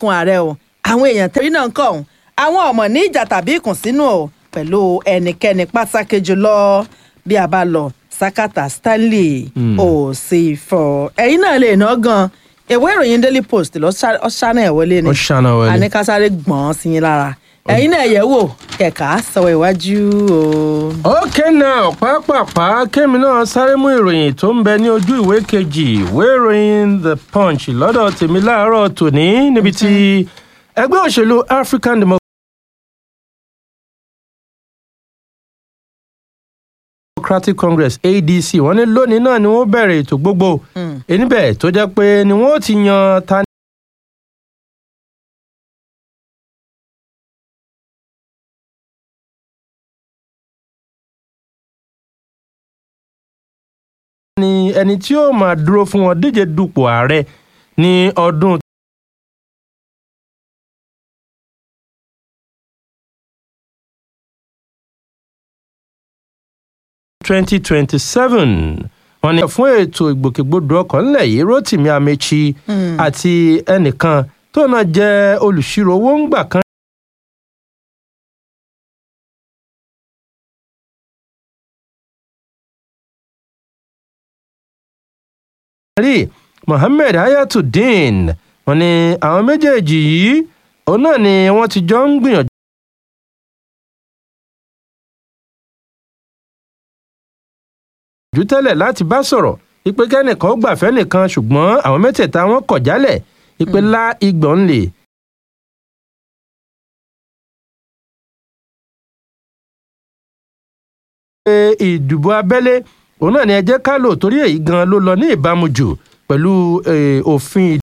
dákun ààrẹ o àwọn èèyàn tẹ̀rí náà ń kọ̀ ọ́n àwọn ọmọ ní ìjà tàbí ìkùnsínú o pẹ̀lú ẹnikẹ́ni pàtàkì jùlọ bí a bá lọ sakata stanley òsèfọ ẹ̀yin náà lè ná gan ìwé ìròyìn daily post lọ ṣáná ẹ̀ wọlé ni Ó ṣáná wọlé. àníkásáré gbọ̀n sí yín lára ẹ̀yin náà yẹ̀ wò kẹ̀kà sọ̀rọ̀ iwájú o. ókè náà pápápá kémi náà sáré mú ìròyìn tó ń bẹ ní ojú ìwé kejì ìwé ìròyìn the punch lọ́dọ̀ tèmi láàárọ̀ tòní níbi tí ẹgbẹ́ òṣèlú african democratic congress adc wọ́n ní lónìí náà ni wọ́n bẹ̀rẹ̀ ètò gbogbo níbẹ̀ tó jẹ́ pé ni wọ́n ti yan ta ni ẹni tí ó máa dúró fún wọn díje dupò ààrẹ ní ọdún twenty twenty seven wọ́n ní fún ètò ìgbòkègbodò ọkọ̀ ńlẹ̀ yìí rotimi amechi àti ẹnìkan tó náà jẹ́ olùṣirò owó ńgbà kan rí mohammed ayatollah wọ́n ní àwọn méjèèjì yìí òun náà ni wọ́n ti jọ ń gbìyànjú. jù tẹ́lẹ̀ láti bá sọ̀rọ̀ ìpè kẹ́nìkan ó gbàfẹ́ nìkan ṣùgbọ́n àwọn mẹ́tẹ̀ẹ̀ta wọn kọ̀ jálẹ̀ ìpè lá igbọ̀n lè. pé ìdìbò abẹ́lé òun náà ni ẹ jẹ́ ká lò torí èyí gan ló lọ ní ìbámu jù pẹ̀lú eh, òfin